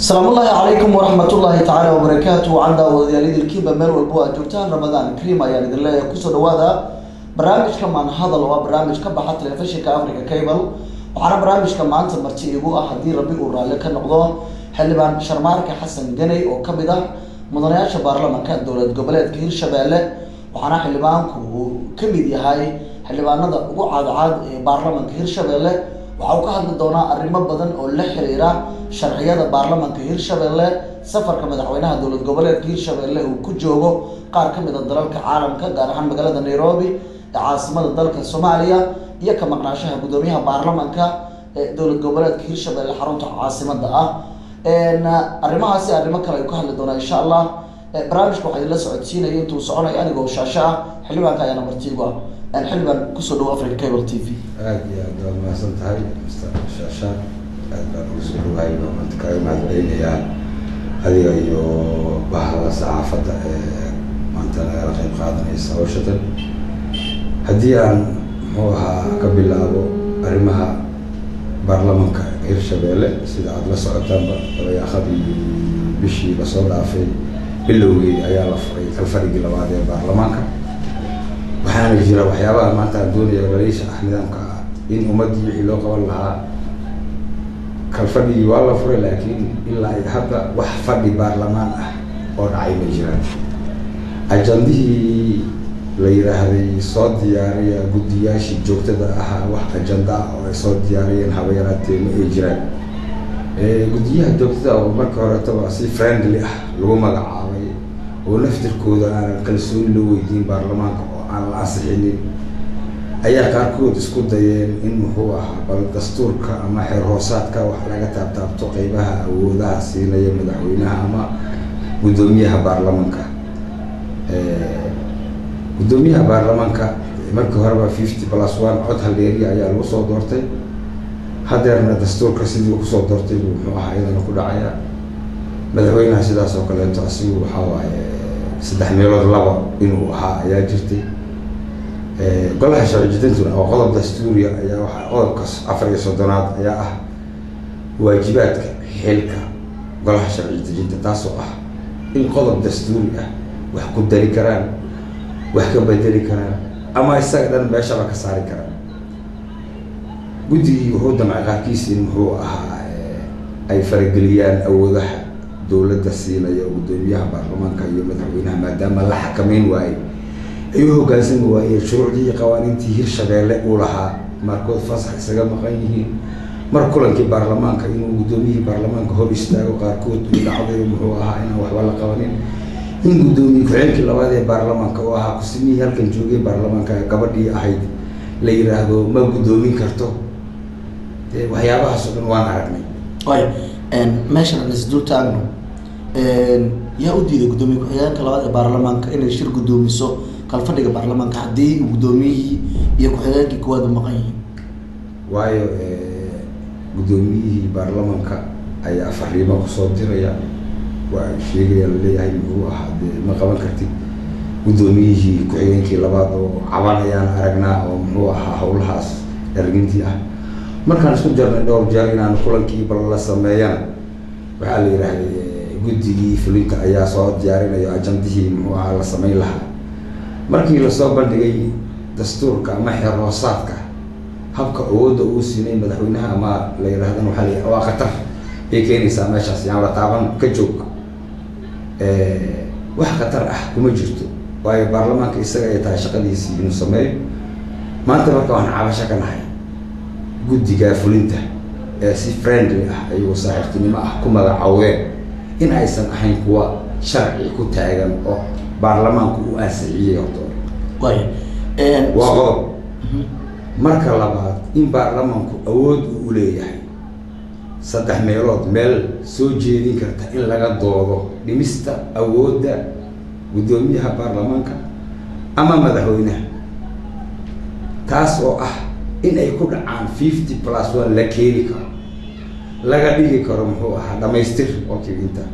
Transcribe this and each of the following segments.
asalaamu ullaahi calaykum waraxmat ullaahi tacaala wabarakaatu wacan daawadayaalidilkiiba meel walbo aad joogtaan ramadaan kariim ayaan idin leeyahay kusoo dhawaada barnaamijka maan hadal waa barnaamij ka baxa telefishinka africa cable waxaana barnaamijka maanta marti igu ah haddii rabbi uu raalli ka noqdo xildhibaan sharmaarka xasan ganey oo kamid ah mudanayaasha baarlamanka dowlad goboleedka hirshabeelle waxaana xildhibaanku uu kamid yahay xildhibaanada ugu caadcaad ee baarlamanka hirshabeelle waxa uu ka hadli doonaa arrimo badan oo la xiriira sharciyada baarlamanka hirshabeelle safarka madaxweynaha dowlad goboleedka hirshabeelle uu ku joogo qaar ka mid a dalalka caalamka gaar ahaan magaalada nairobi ee caasimada dalka soomaaliya iyo ka maqnaashaha guddoomiyaha baarlamanka ee dowlad goboleedka hirshabeelle xarunta caasimada ah arrimahaasi arrimo kale ayuu ka hadli doonaa insha allah barnaamijka waxaa idinla socodsiinaya intuu soconayo anigoo shaasho ah xildhibaanka ayaana martiigu ah xildhibaan kusoo dhawo africa cable t v aada iyo aad waad mahadsan tahay mr shaashaan aad baan ugu soo dhawahay baa maanta kaaga mahadcelinayaa adiga iyo bahda saxaafadda ee maanta nagala qayb qaadanaysa hawshatan haddii aan muxuu ahaa ka bilaabo arrimaha baarlamanka hirshabeelle sida aada la socotaanba dabayaaqadii bishii lasoo dhaafay bilowgeedi ayaa la furay kalfarigii labaad ee baarlamaanka waxaana jira waxyaabaha maanta aan doonaya dhaliisha ah nidaamka ah in ummaddii wixii loo qaban lahaa kalfadhigii waa la furay laakiin ilaa hadda wax fadhi baarlamaan ah oo dhacay ma jiraan ajandihii la yidhaahday soo diyaariya guddiyaashii joogtada ahaa wax ajanda ah oo ay soo diyaariyeen haba yaraatee ma ay jiraan guddiyaha joogtada oo marka horetaba si friendly ah lagu magacaabay oo naftirkooda aanan kalsooni loo weydiin baarlamaanka oo aan la ansixinin ayaa qaarkood isku dayeen in muxuu ahaa bal dastuurka ama xeer hoosaadka wax laga taabtaabto qeybaha awoodaha siinaya madaxweynaha ama guddoomiyaha baarlamanka guddoomiyaha baarlamanka markii horeba fifty plus one cod haldeeriya ayaa lagu soo doortay hadeerna dastuurka sidii kusoo doortay buu muxuu ahaa iyadana ku dhacaya madaxweynaha sidaas oo kaleeto asigu waxaa waaye saddex meelood laba inuu ahaa ayaa jirtay golaha sharci jidintuna oo qodob dastuuriya ayaa waxaa qodobka afar iyo soddonaad ayaa ah waajibaadka xilka golaha sharci dejinta taasoo ah in qodob dastuuri ah wax ku dari karaan wax ka bedeli karaan ama isaga dhan meeshaba ka saari karaan guddigii wuxuu damcay qaarkiis in muxuu ahaa ay farageliyaan awoodaha dowladda siinaya guddoomiyaha baarlamaanka iyo madaxweynaha maadaama la xakameyn waayey ay u hoggaansami waayeen shuruucdii iyo qawaaniintii hirshabeelle uu lahaa markood fasax isaga maqan yihiin mar kulankii baarlamaanka inuu guddoomiyihii baarlamaanka hor istaago qaarkood uu dhacday muxuu ahaa inaan waxba la qabanin in guddoomiye ku-xigeenkii labaad ee baarlamaanka oo ahaa kusimihii halkan joogay baarlamaanka gabadhii ahayd la yiraahdo ma guddoomin karto waxyaabahaas oo dhan waan aragnay ay meeshan aan isdul taagno yaa u diiday guddoomiye ku-xigeenka labaad ee baarlamaanka inay shir guddoomiso kalfadhiga baarlamaanka haddii guddoomiyihii iyo ku-xigeenkii kuwaad u maqan yihiin waayo guddoomiyihii baarlamanka ayaa fariimo kusoo diraya waa sheegaya laleeyahay muxuu ahaa dee ma qaban kartid guddoomiyihii ku-xigeenkii labaad oo caban ayaan aragnaa oo muxuu ahaa howlahaas ergintii ah markaan isku jarnay dhowr jeer inaan kulankii bal la sameeyana waxaa la yidhaahday guddigii fulinta ayaa soo diyaarinayo ajandihii muxuu ahaa la sameyn lahaa markii lasoo bandhigay dastuurka ama xeer hoosaadka habka awoodda uu siinay madaxweynaha ama la yidhahdana waxaa la waa khatar bay keenaysaa meeshaas yaan la taaban ka joog wax khatar ah kuma jirto waayo baarlamaanka isaga ay tahay shaqadiisii inuu sameeyo maanta marka waan cabasho ka nahay guddiga fulinta ee si friendly ah ayuu saaxiibtinimo ah ku magacaaween in aysan ahayn kuwa sharci ku taagan oo baarlamaanku uu ansixiyey horta way waa qodob marka labaad in baarlamaanku awood uu leeyahay saddex meelood meel soo jeedin karta in laga doodo dhimista awoodda guddoomiyaha baarlamaanka ama madaxweynaha taas oo ah in ay ku dhacaan fifty plus one la keeni karo laga dhigi karo muxuu ahaa dhamaystir oo kibinta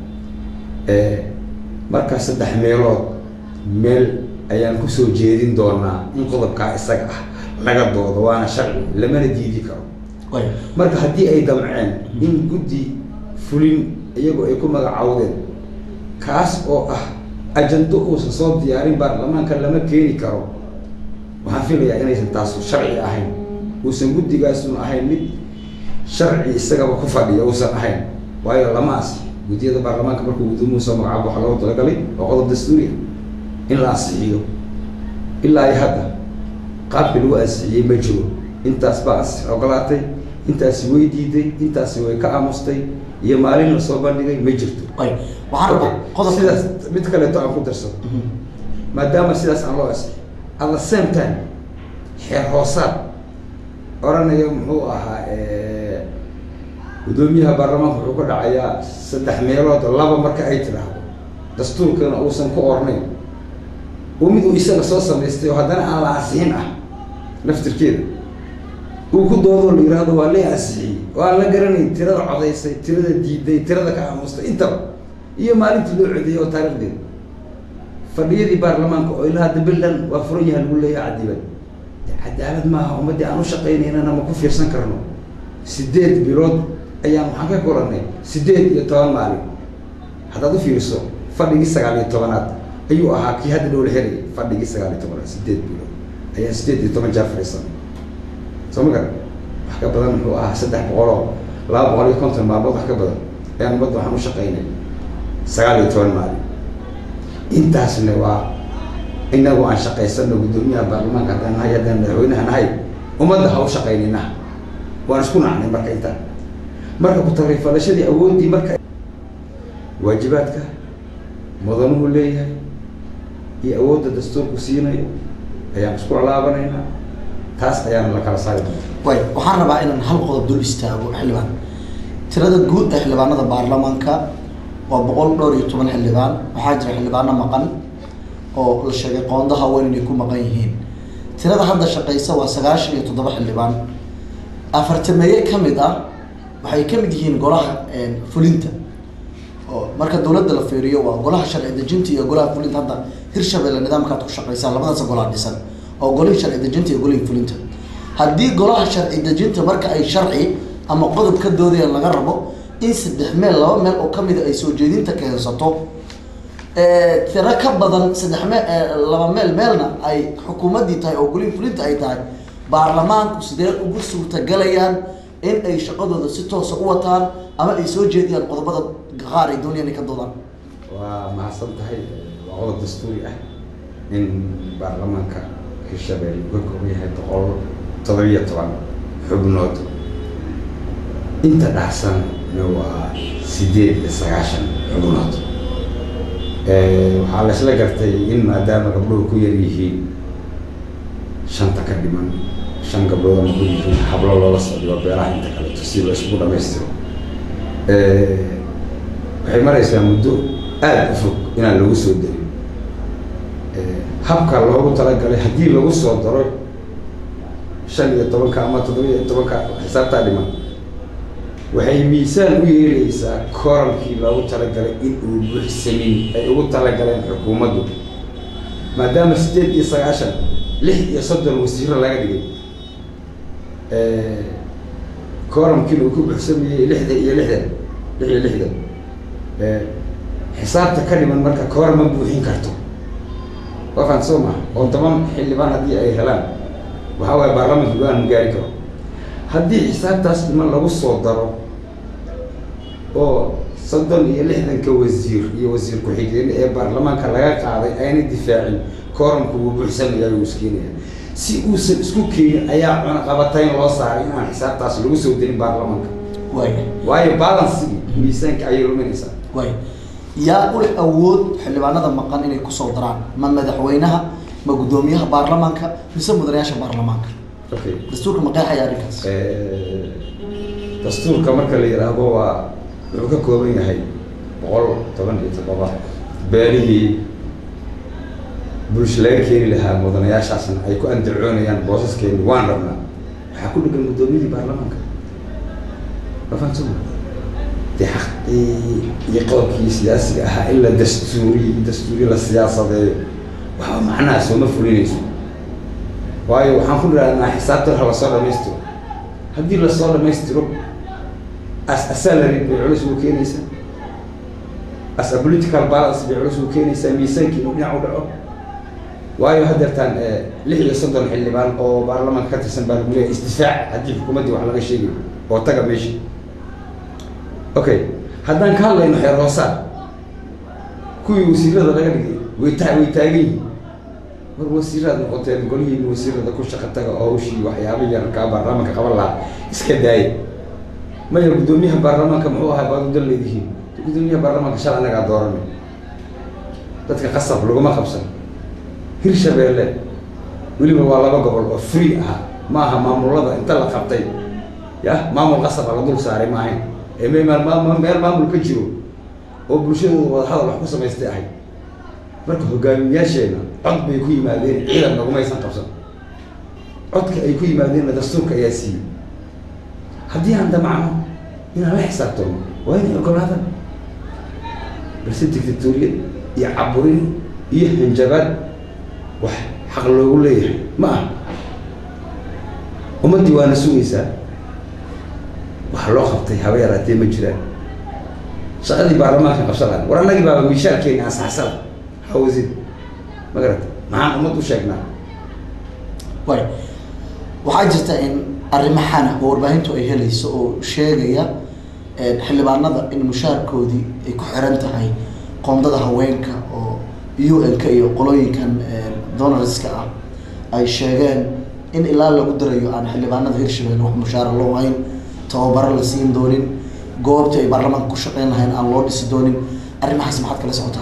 marka saddex meelood meel ayaan kusoo jeedin doonaa in qodobkaa isaga ah laga doodo waana sharci lamana diidi karo marka haddii ay damceen in guddi fulin iyagoo ay ku magacaawdeen kaas oo ah ajando uusan soo diyaarin baarlamaanka lama keeni karo waxaan filayaa inaysan taasu sharci ahayn uusan guddigaasuna ahayn mid sharci isagaba ku fadhiya uusan ahayn waayo lama asi guddiyada baarlamaanka markuu guddoomuhu soo magacaabo waxaa loogu talagalay oo qodob dastuuriya in la ansixiyo ilaa iyo hadda qaabkii lagu ansixiyey ma jiro intaas baa ans ogolaatay intaasi way diiday intaasi way ka aamustay iyo maalin la soo bandhigay ma jirto way waxaan rabaa qodob sidaas mid kaleeto aan ku darsado maadaama sidaas aan loo ansixi at the same time xeer hoosaad oranaya muxuu ahaa guddoomiyaha baarlamaanka wuxuu ka dhacayaa saddex meelood laba marka ay tidhaahdo dastuurkana uusan ku ornayn oo mid uu isaga soo samaystay oo haddana aan la ansixin ah laftirkeeda uu ku doodoo la yihahdo waa la ansixiyey oo aan la garanayn tirada codaysay tirada diiday tirada ka aamustay intaba iyo maalintii loo codeeyey oo taarikhdeeda fadhiyadii baarlamaanka oo ilaa hadda bilan waa furan yaha lagu leeyahay cadiban cadaalad maaha ummaddii aan u shaqaynaynana ma ku fiirsan karno sideed bilood ayaan waxaan ka kulanay sideed iyo toban maalin haddaad u fiiriso fadhigii sagaal iyo tobanaad ayuu ahaa kii hadda dhowla xerayay fadhigii sagaal iyo tobanaad sideed bilood ayaan sideed iyo toban jeer fadhiisanay soo ma garan wax ka badan muxuu ahaa saddex boqoloo laba boqol iyo konton maalmood wax ka badan ayaan ummadda waxaan u shaqaynay sagaal iyo toban maalin intaasna waa inagu aan shaqaysano guddoomiyaha baarlamaanka haddaan nahay haddaan madaxweynaha nahay ummadda ha u shaqaynina waan isku nacnay marka intaan marka ku-tagrifalashadii awooddii marka waajibaadka mudanuhu leeyahay iyo awoodda dastuurku siinayo ayaan isku lalaabanaynaa taas ayaana la kala saari doona way waxaan rabaa inaan hal qodob dul istaago xildhibaan tirada guud ee xildhibaanada baarlamaanka waa boqol dhowr iyo toban xildhibaan waxaa jira xildhibaano maqan oo la sheegay qoondaha weyn inay ku maqan yihiin tirada hadda shaqeysa waa sagaashan iyo toddoba xildhibaan afartameeye ka mid ah waxay ka mid yihiin golaha fulinta oo marka dawladda la fiiriyo waa golaha sharci dejinta iyo golaha fulinta hadda hirshabelle nidaamkaad ku shaqeysaan labadaas golaa dhisan oo golihii sharci dejinta iyo golihii fulinta haddii golaha sharci dejinta marka ay sharci ama qodob ka doodayaan laga rabo in saddex meel laba meel oo kamida ay soo jeedinta keensato tiro ka badan saddex mee laba meel meelna ay xukuumaddii tahay oo golihii fulinta ay tahay baarlamaanku sidee ugu suurtagalayaan in ay shaqadooda si toosa u wataan ama ay soo jeediyaan qodobada qaar ay doonayaan inay ka doodaan waa mahadsan tahay waa qodob dastuuri ah in baarlamaanka hirshabelle uu ka kooban yahay boqol todobiyo toban xubnood inta dhacsanna waa sideed iyo sagaashan xubnood waxaa la isla gartay in maadaama gabdhuhu ku yar yihiin shanta ka dhiman shan gabdhood ama ku yihiin hablo loola socdiyo beelaha inta kaleeto si la isugu dhamaystiro waxay maraysaa muddo aada u fog inaan lagu soo darin habka loogu talagalay haddii lagu soo daro shan iyo tobanka ama toddoba iyo tobanka xisaabtaa dhiman waxay miisaan u yeeleysaa korankii loogu talagalay in uu buuxsamin ay ugu talagaleen xukuumaddu maadaama sideed iyo sagaashan lix iyo soddon wasiiro laga dhigay koramkiina uu ku buuxsamayey lixdan iyo lixdan lix iyo lixdan xisaabta ka dhiman marka koor ma buuxin karto waafaan soo maha oo toban xildhibaan haddii ay helaan waxaa waaye baarlamanka go-aan ma gaari karo haddii xisaabtaas dhiman lagu soo daro oo soddon iyo lixdanka wasiir iyo wasiir ku-xigeen ee baarlamaanka laga qaaday ayna difaacin kooramku wuu buuxsamaya wuu iskeenaya si uusan isku keenin ayaa cunaqabatayn loo saaray in aan xisaabtaas lagu soo darin baarlamaanka waay waayo balancigi miisaanka ayay luminaysaa waay yaa u leh awood xildhibaanada maqan inay kusoo daraan ma madaxweynaha ma guddoomiyaha baarlamaanka mise mudanayaasha baarlamaanka okay dastuurka ma qeexaya arrinkaas dastuurka marka la yidhaahdo waa wuxuu ka kooban yahay boqol toban iyo toddoba beelihii bulsho laga keeni lahaa mudanayaashaasna ay ku andacoonayaan boosaskeeni waan rabnaa waxaa ku dhegan guddoomiyadii baarlamaanka mafahamsama dee xaqii iyo qodobkii siyaasiga ahaa in la dastuuriy dastuuri la siyaasadeeyo waxba macnaha sooma fulinayso waayo waxaan ku nidhahnaa xisaabtan ha lasoo dhamaystiro haddii lasoo dhamaystiro as asalary bay culus ugu keenaysa as a political balance bay culus u keenaysaa miisaankii inuu dhinac u dhaco waayo haddeertaan lix iyo soddon xildhibaan oo baarlamaanka ka tirsan baa lagu leeyahay isdifaac haddii xukuumaddii wax laga sheegayo oo taga meesha okay haddaan ka hadlayno xeer hoosaad kuwii wasiirada laga dhigay way ta way taagan yihiin war wasiiraad noqoteen golihiin wasiirada ku shaqa taga oo hawshii waxyaaba yarkaa baarlamaanka qaban lahaa iska daaya maya guddoomiyaha baarlamaanka muxuu ahaa baad udan leedihiin guddoomiyaha baarlamaanka shal anagaa dooranay dadka qasab laguma qabsan hirshabeelle weliba waa laba gobol oo free ah ma aha maamulada inta la qabtay ya maamul qasaba la dul saaray ma ahayn ee me meel maamul ka jiro oo bulshadooda wadahadal wax ku samaystay ahayd marka hogaamiyaasheena cod bay ku yimaadeen ciidan nagumaysan qabsan codka ay ku yimaadeenna dastuurka ayaa siiyey haddii aan damacno inaan la xisaabtano waa inay ogolaadaan balse dictatoriyad iyo caburin iyo hanjabaad wax xaq loogu leeyahay ma ah ummaddii waana sugaysaa wax loo qabtay haba yaraatee ma jiraan shaqadii baarlamaanka qabsadaan war annagii baaba miishaalkeena ansaxsada hawasiid ma garata maxaan ummad u sheegnaa way waxaa jirta in arrimo xana oo warbaahintu ay helayso oo sheegaya xildhibaanada in mushaarkoodii ay ku xiran tahay qoondada haweenka oo u n-ka iyo qolooyinkan donarska ah ay sheegeen in ilaa lagu darayo aan xildhibaanada hirshabelle wax mushaara loo hayn tababaro la siin doonin goobtii ay baarlamaanka ku shaqeyn lahayn aan loo dhisi doonin arrimahaas maxaad kala socotaa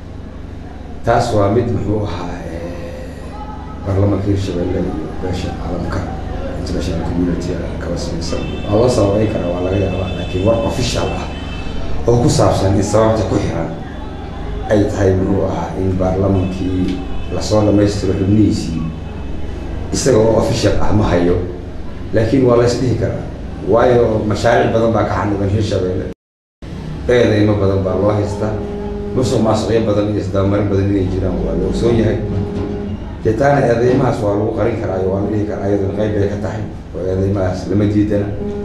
taas waa mid muxuu ahaa baarlamaanka hirshabelle iyo beesha caalamka international community kala samaysan waa loo sababeyn karaa waa laga yaabaa laakiin war official ah oo ku saabsan in sababta ku xiran ay tahay muxuu ahaa in baarlamaankii lasoo dhamaystiro xubnihiisii isaga oo official ah ma hayo laakiin waa la ysdhihi karaa waayo mashaariic badan baa ka xaniban hirshabelle eedeymo badan baa loo haystaa musuq maasuqyo badan iyo isdabamarin badan inay jiraan waa la ogsoon yahay dee taana eedeymahaas waa lagu qarin karaayo waa la dhihi karaa iyaduna qayb bay ka tahay oo eedeymahaas lama diidana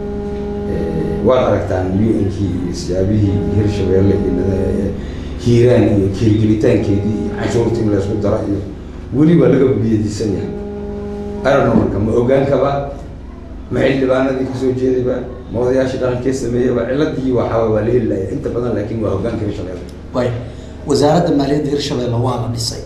waad aragtaan u n kii iyo siyaabihii hirshabelle iyo hiiraan iyo kiirgelitaankeedii iyo canshuurta in laysku daro iyo weliba laga biyadisan yahay arano marka ma ogaankaba ma xildhibaanadii kasoo jeedayba ma odayaashii dhaqankee sameeyaba ciladii waxaa waa la heli laaya inta badan laakiin waa hogaanka hirshabelle way wasaaradda maaliyadda hirshabelle waa la dhisay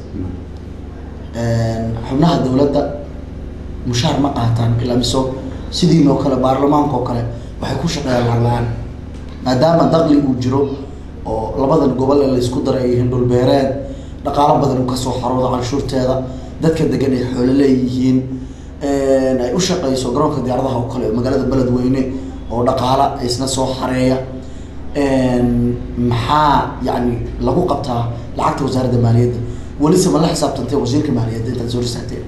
xubnaha dawladda mushaar ma qaataan ilaa miso sidiinoo kale baarlamaanka oo kale waxay ku shaqeeyaan lacag-la-aan maadaama daqli uu jiro oo labadan gobol ee laysku daray ay yihiin dhulbeereed dhaqaalo badan uu kasoo xaroodo canshuurteeda dadka degan ay xoolo leeyihiin ay u shaqeyso garoonka diyaaradaha oo kale magaalada beledweyne oo dhaqaala isna soo xareeya maxaa yani lagu qabtaa lacagta wasaaradda maaliyadda welise ma la xisaabtantay wasiirka maaliyadda intaad soo risaagteen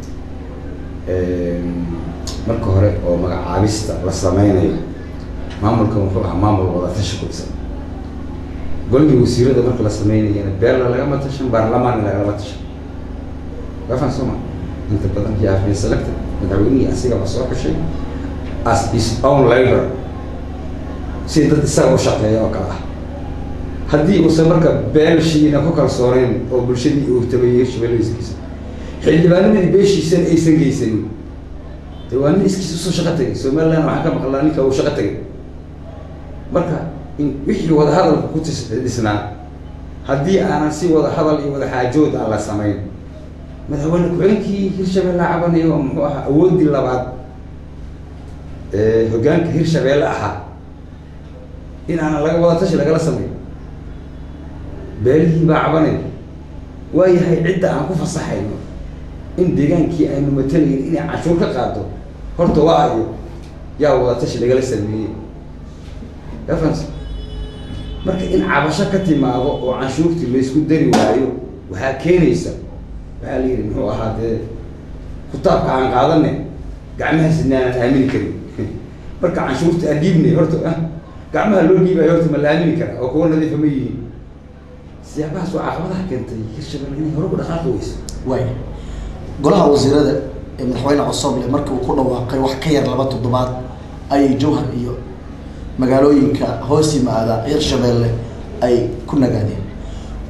marka hore oo magacaabista la sameynayo maamulkan wuxuu ahaa maamul wadatashi ku dhisan golgii wasiirada marka la sameynayana beella lagama tashan baarlamaanna lagalama tashan wafan soma inta badan he have been selected madaxweynihii asiga la soo xushay as his own labor si dad isaga u shaqeeya oo kale ah haddii uusan marka beelshiina ku kalsooneyn oo bulshadii uu tabayay hirshabeleyskiisa xildhibaanamadii beeshiisana aysan geysanin de waa nin iskiisa usoo shaqo tagay somaliland waxaa ka maqlaa ninka uu shaqo tagay marka in wixii wadahadalka ku tis dhisnaa haddii aanan si wada hadal iyo wada xaajood aan la samayn madaxweyne ku-xigeenkii hirshabelle cabanayo oo muxuu ahaa awoodii labaad hogaanka hirshabelle ahaa in aanan laga wada tashi lagala sameyn beelihii baa cabanay waayahay cidda aan ku fasaxayno in deegaankii aynu matalayn inay canshuur ka qaado horta waa ayo yaa wada tashi lagala sameeyey afans marka in cabasho ka timaado oo canshuurtii laysku dari waayo waxaa keenaysa waxaa la yidhi muxuu ahaa dee kutaabka aan qaadane gacmaha sidnaanaan aamini karin marka canshuurta aan dhiibnay horta ah gacmaha loo dhiibayo horta ma la aamini karaa oo kuwa nadiifa ma yihiin siyaabahaas waa caqabadaha keentay hirshabelle inay hore u dhaqaaqi weyso way golaha wasiirada ee madaxweyne cosoble markii uu ku dhawaaqay wax ka yar laba toddobaad ayay jowhar iyo magaalooyinka hoos yimaada hirshabelle ay ku nagaadeen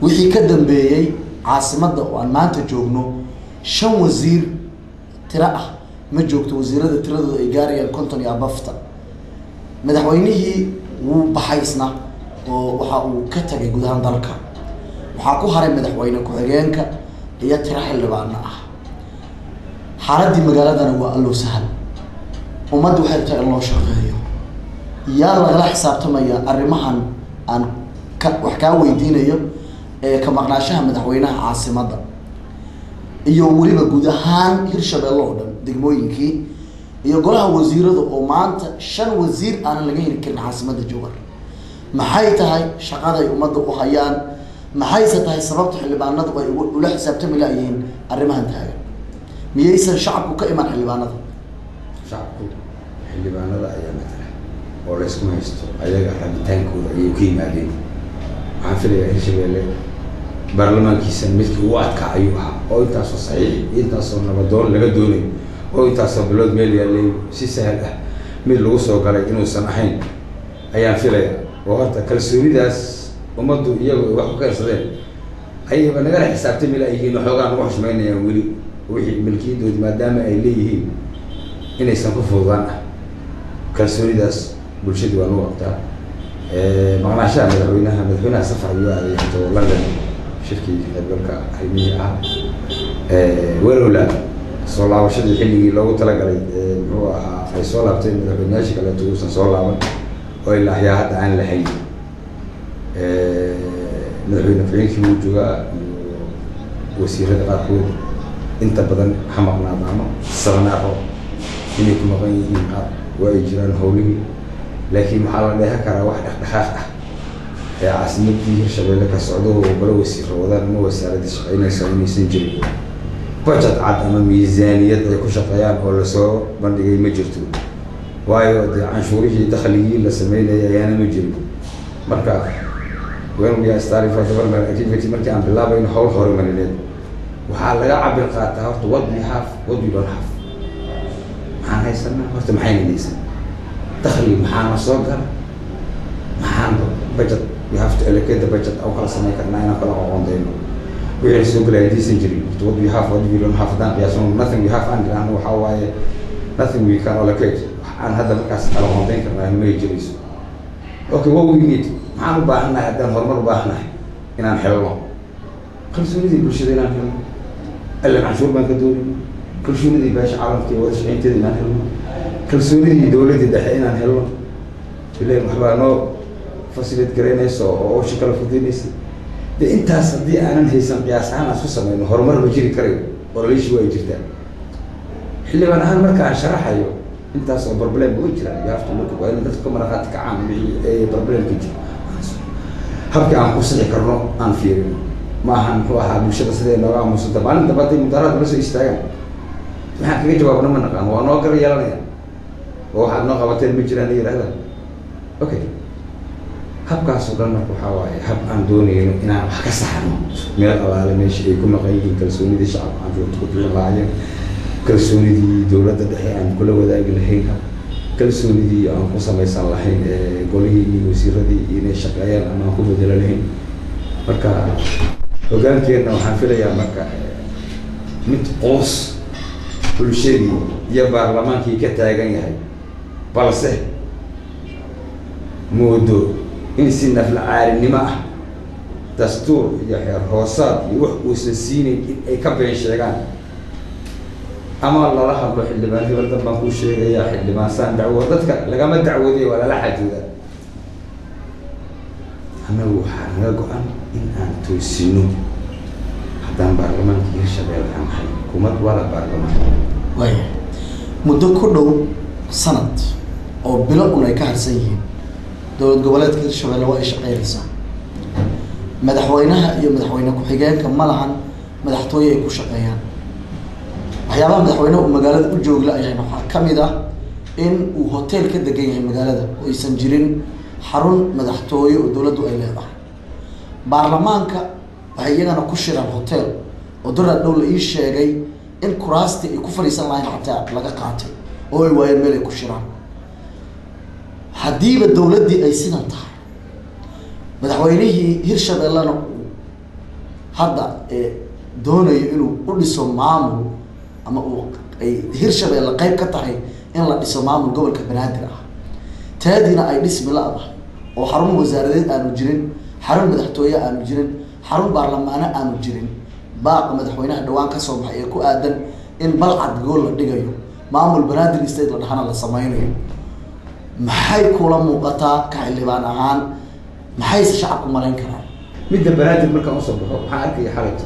wixii ka dambeeyey caasimadda oo aan maanta joogno shan wasiir tiro ah ma joogto wasiirada tiradooda ay gaarayaan konton iyo abafta madaxweynihii wuu baxay isna oo waxa uu ka tagay gudahaan dalka waxaa ku haray madaxweyne ku-xigeenka iyo tiro xildhibaano ah xaaladii magaaladana waa allow sahal ummadda waxay tahay in loo shaqeeyo yaa lagala xisaabtamaya arrimahan aan ka wax kaa weydiinayo ee ka maqnaashaha madaxweynaha caasimadda iyo weliba guud ahaan hirshabeelle oo dhan degmooyinkii iyo golaha wasiirada oo maanta shan wasiir aanan laga heli karin caasimadda jowhar maxay tahay shaqaday ummadda u hayaan maxayse tahay sababta xildhibaanadu ay ugu- ula xisaabtami layihiin arrimahan taagan miyaysan shacabku ka iman xildhibaanada shacabku xildhibaanada ayaa matala oo laysku haysto ayaga rabitaankooda ayay ku yimaadeen waxaan filayaa hirshabeelle baarlamaankiisa midkii ugu adkaa ayuu ahaa oo intaasoo saxiix iyo intaasoo nabadoon laga doonayo oo intaasoo bilood meel yaallay si sahal ah mid lagu soo galay inuusan ahayn ayaan filaya oo horta kalsoonidaas ummaddu iyagu ay wax ku keensadeen ayayba nagala xisaabtami layihiin waxoogaa nagu xushmaynayaan weli wixii milkiyadoodi maadaama ay leeyihiin inaysan ku fududaan ah kalsoonidaas bulshadii waa nagu qabtaa maqnaashaha madaxweynaha madaxweynaha safar ayuu aaday into london shirkii qaybgalka arrimihii ah walowla soo laabashadii xilligii loogu talagalay ee muxuu ahaa ay soo laabteen madaxweyneyaashii kaleeto uusan soo laaban oo ilaa axyaa hadda aan lahayn madaxweyne ku-xigeenkii wuu joogaa iyo wasiirada qaarkood inta badan ha maqnaado ama sabanaaro inay ku maqan yihiin qaar waa ay jiraan howlihii laakiin maxaa la dheehan karaa wax dhaqdhaqaaq ah ee caasimadii hirshabeelle ka socdo oo golo wasiiro wadaan ama wasaaradii shaqeynaysa inaysan jirin budget cad ama miisaaniyad ay ku shaqeeyaan oo lasoo bandhigay ma jirto waayo dee canshuurihii dakhligii la sameynayay ayaana ma jirin marka when we are starting for development activity markii aan bilaabayno howl horumarineed waxaa laga cabir qaataa horta what we have what we don't have maxaan haysanaa horta maxayna haysan dakhli maxaana soo gala maxaan budget we have to allocate the budget aan kala samayn karnaa inaan kala qoqondayno wixii soo galaya hadaysan jirin horta what we have what we don't have haddaan qiyaasno nothing we have aan dhiraahno waxaa waaye nothing we can allocate wax aan hadda markaas kala qoondayn karnaa may jirayso okay what we need maxaan u baahannahay haddaan horumar u baahannahay inaan helno kalsoonidii bulshada inaan helno allan canshuur baan ka doonayno kalsoonidii beesha caalamka iyo wada shaqeynteeda inaan helno kalsoonidii dowladda dhexe inaan helno ilan waxbaa noo fasilid garaynaysa oo owsha kala fudaynaysa de intaas haddii aanan haysan qiyaas ahaan aan isku sameyno horumar ma jiri karayo ololishi waa jirtaa xildhibaan ahaan marka aan sharaxayo intaas oo problem way jiraan you have to look waa in dadka ka maraqaati kacaan wixii ee problemka jira habkii aan ku sixi karno aan fiirino ma ahan muxuu ahaa bulshada sidee nooga aamusanta maalin damba hadday mudaaraad nala soo istaagaan maxaan kaga jawaabna ma naqaan waa noo gar yeelanaya oo waxaad noo qabateen ma jiraan yidhahdaan okay habkaas oo dhan marka waxaa waaye hab aan doonayno inaan wax ka saxno meel alaale meesha ay ku maqan yihiin kalsoonidii shacabka aan joogto ku bixin lahaayeen kalsoonidii dowladda dhexe aan kula wadaagi lahayn kalsoonidii aan ku samaysan lahayn ee golihii iyo wasiiradii inay shaqeeyaan ama aan ku bedelo lahayn marka hogaankeenna waxaan filayaa marka mid qoos bulshadii iyo baarlamaankii ka taagan yahay balse moodo in si nafla caalinimo ah dastuur iyo xeer hoosaad iyo wax uusan siinayn in ay ka been sheegaan ama lala hadlo xildhibaan hebel dan baan kuu sheegayaa xildhibaan saan dacwo dadka lagama dacwooday waa lala xajoodaa annagu waxaa naga go-an in aan toosino haddaan baarlamaankii hirshabelle aan nahay hukumad wala baarlamaan waaya muddo ku dhow sanad oo bilo un ay ka harsan yihiin dowlad goboleedka hirshabelle waa ay shaqeynaysaa madaxweynaha iyo madaxweyne ku-xigeenka ma lahan madaxtooye ay ku shaqeeyaan waxyaabaha madaxweyneha uu magaalada u joogla ayahay waxaa ka mid ah in uu hotel ka degan yahay magaalada oo aysan jirin xarun madaxtooye oo dowladdu ay leedahay baarlamaanka waxay iyagana ku shiraan hotel oo daraad dhow la ii sheegay in kuraastii ay ku fadhiisan lahayn xataa laga qaatay oo ay waayeen meel ay ku shiraan haddiiba dowladdii ay sidan tahay madaxweynihii hirshabellena uu hadda ee doonayo inuu u dhiso maamul ama uu ay hirshabeelle qeyb ka tahay in la dhiso maamul gobolka banaadir ah taadiina ay dhismi la-da oo xarun wasaaradeed aanu jirin xarun madaxtooye aanu jirin xarun baarlamaano aanu jirin baaqa madaxweynaha dhawaan kasoo baxay ee ku aadan in balcad gool la dhigayo maamul banaadir state la dhahana la sameynayo maxay kula muuqataa ka xildhibaan ahaan maxayse shacabku malayn karaan midda banaadir markaan usoo baxo waxaan arkaya xalayto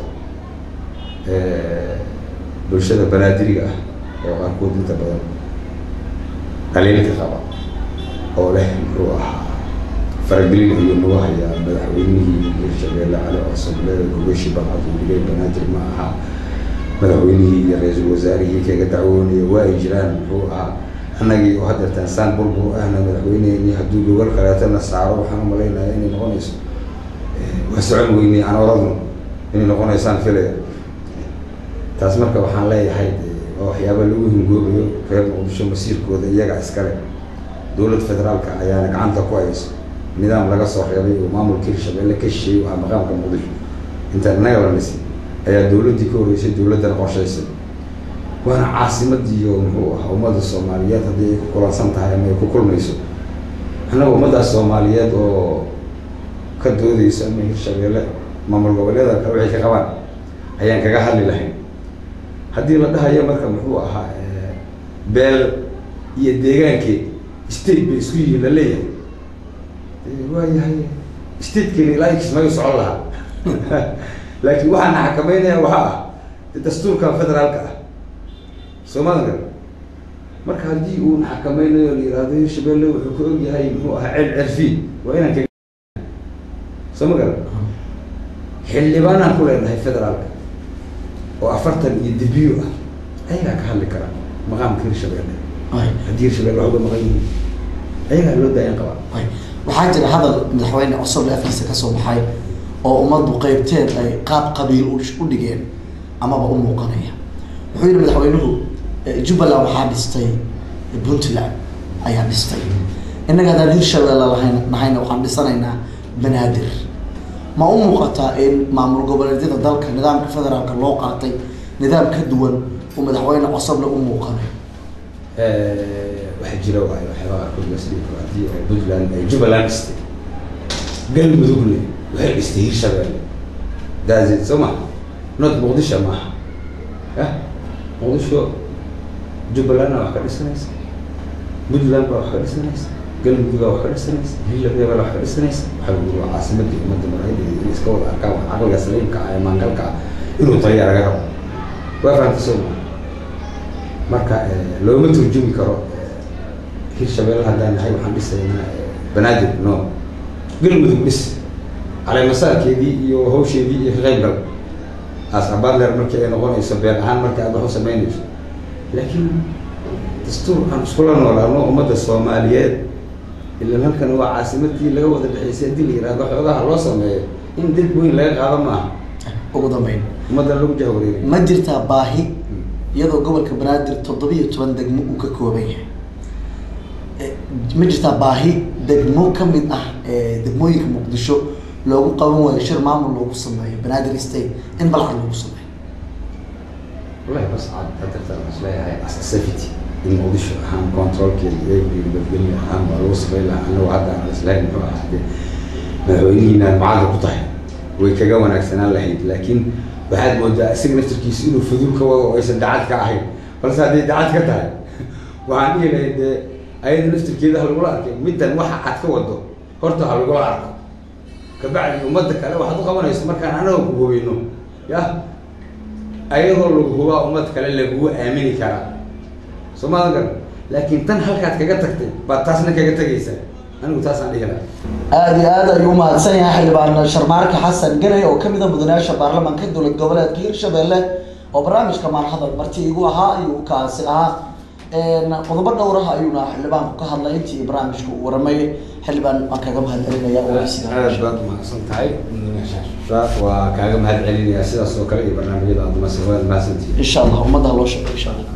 bulshada banaadiriga ah oo qaarkood inta badan dhaliilka qaba oo leh muxuu ahaa faragelin ayuu nagu hayaa madaxweynihii hirshabeelle cali coosoble gogashi balcad uu dhigay banaadir ma aha madaxweynihii iyo ra-iisul wasaarihii kaga dacwoonaya waa ay jiraan muxuu ahaa annagii oo haddeertaan saan burbur ahna madaxweyneheni hadduu gogol kaleetana saaro waxaan u malaynaya inay noqonayso waa socon weynay aan oradno inay noqonaysaan filaya taas marka waxaan leeyahay waa waxyaaba lagu hingoobayo reer muqdisho masiirkooda iyaga iskale dowlad federaalka ayaana gacanta ku hayso nidaam laga soo reebay oo maamulka hirshabeelle ka shisheeyey waa maqaamka muqdisho intaan innaga la dhisay ayaa dowladdii ka horreysay dowladdana qorshaysay waana caasimadiiyo muxuu ahaa ummadda soomaaliyeed haddii ay ku kulansan tahay ama ay ku kulmayso annaga ummaddaas soomaaliyeed oo ka doodeyso ama hirshabeelle maamul goboleeda kale waxay ka qabaan ayaan kaga hadli lahayn haddii la dhahayo marka muxuu ahaa beel iyo deegaankeed state bay isku yihiin la leeyahay waayahay statekeena ilaa kismaayo socon lahaa laakiin waxaana xakameynaya waxaa ah dastuurkan federaalka ah soomaalka marka haddii uu xakameynayo la yihahdo hirshabeelle wuxuu ka og yahay muxuu ahaa cel cerfiin waa inaan ka soo ma garan xildhibaanaan ku leenahay federaalka oo afartan iyo debiyo ah ayagaa ka hadli kara maqaamka hirshabeelle haddii hirshabeelle wax uga maqan yihiin ayagaa loo daayan qabaa waxaa jira hadal madaxweyne cusub afkiisa kasoo baxay oo ummaddu qeybteed ay qaab qabiil u dhigeen amaba u muuqanaya wuxuu yihi madaxweynuhu jubbaland waxaa dhistay puntland ayaa dhistay innaga haddaan hirshabeelle lahayn nahayna waxaan dhisanaynaa banaadir ma u muuqataa in maamul goboleedyada dalka nidaamka federaalka loo qaatay nidaam ka duwan uu madaxweyne cosoble u muuqanayo waxaa jira waay waxyaaba qaarkood lasdhigi karo haddii oo puntland ay jubbaland dhistay galmudugne waxay dhistay hirshabeelle daazid soo maha not muqdisho maaha yah muqdisho jubbalandna wax ka dhisanaysa puntland baa wax ka dhisanaysa galmudugaa wax ka dhisanaysa hirshabelle baa wax ka dhisanaysa waxaa lagu waa caasimadii ummadda marayda in iska wada arkaan wax caqliga saliimka ah ee maangalka ah inuu taliya laga rabo waa fahamta soo maha marka looma turjumi karo hirshabelle haddaan nahay waxaan dhisaynaa banaadir no galmudug dhis caleemasaarkeedii iyo hawsheedii iyo ka qayb gal as abadler markii ay noqonayso been ahaan markii aad wax u samaynayso laakiin dastuur aan iskula noolaano ummadda soomaaliyeed ilan halkan waa caasimadii laga wada dhexeysay haddii la yihahdo xoogaha loo sameeyo in dad weyn laga qaado maaha ugu dambeyn ummadda lagu jahwareeriy ma jirtaa baahi iyadoo gobolka banaadir toddobiyo toban degmo uu ka kooban yahay ma jirtaa baahi degmo kamid ah degmooyinka muqdisho loogu qaban waayo shir maamul loogu sameeyo banaadir state in balcad loogu sameeyo wallahi bas cad hadartaan isleeyahay as safety in muqdisho ahaan controlkeeda eegii nabadgelyo ahaan baa lagu sameyn lahaa anagu hadda aan islahayn muxuu ahaa de madaxweynihiina macadda ku tahay way kaga wanaagsanaan lahayd laakiin waxaad moodaa isaga naftarkiisa inuu fudul ka wado oo aysan dacad ka ahayn balse hadday dacad ka tahay waxaan dhihi lahayd dee ayada naftarkeeda ha lagula arkay middan waxa cad ka wado horta ha lagula arko kabacdi ummadda kale waxaad u qabanayso markaan anaga ku hubino yah ayadoo lagu hubaa ummad kale lagugu aamini karaa soo maadan garan laakiin tan halkaad kaga tagtay baad taasna kaga tegaysaa anigu taasaan dhihi lahaa aada iyo aad ayuu umahadsan yahay xildhibaan sharmaarka xasan ganay oo kamid a mudanayaasha baarlamaanka dowlad goboleedka hirshabelle oo barnaamijka maalhadal marti igu ahaa ayuu kaasi ahaa qodobo dhowraha ayuuna xildhibaanku ka hadlay intii barnaamijka uu waramayay xildhibaan waan kaga mahad celinaya aad baad umahadsan tahay waa kaaga mahad celinaya sidaas oo kale iyo barnaamijyada aad mas waad mahadsantihiin insha allah ummadda ha loo sheego insha allah